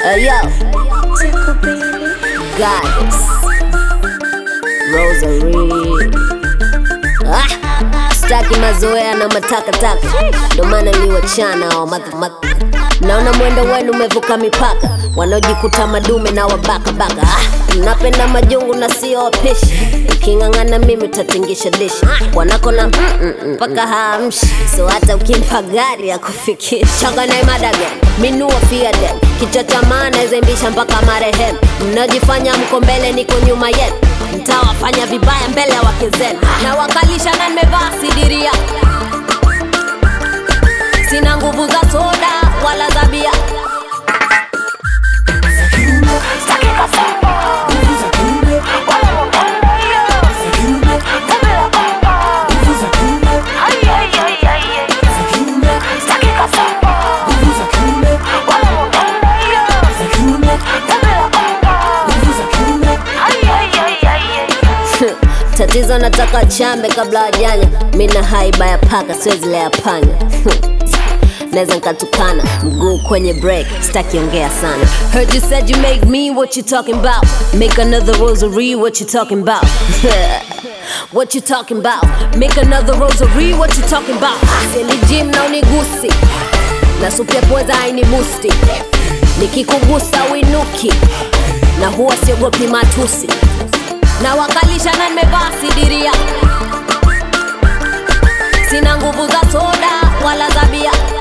Hey yo, goddess, Rosary. Ah, staki mazoea na matakataka, ndo maana liwachana wa madhamaka. Naona mwendo wenu umevuka mipaka, wanaojikuta madume na wabakabaka. Ah, mnapenda majungu na sio wapishi, uking'ang'ana mimi utatingisha dishi. Wanako na mpaka haamshi, so hata ukimpa gari ya kufikisha. Changa na imada gani? minua fiade kichwa cha maana izembisha mpaka marehemu. Mnajifanya mko mbele, niko nyuma yenu, mtawafanya vibaya mbele ya wake zenu, na wakalisha na nimevaa sidiria sina nguvu za soda wala za bia tatizo nataka chambe kabla wajanya mina haiba ya paka siwezi lea panya naweza nkatukana mguu kwenye break sitakiongea sana heard you said you make me what you talking about make another rosary what you talking about what you talking about make another rosary what you talking about seli gym na unigusi na supu ya pweza haini musti nikikugusa winuki na huwa siogopi matusi na wakalisha na nimevaa sidiria sina nguvu za soda wala za bia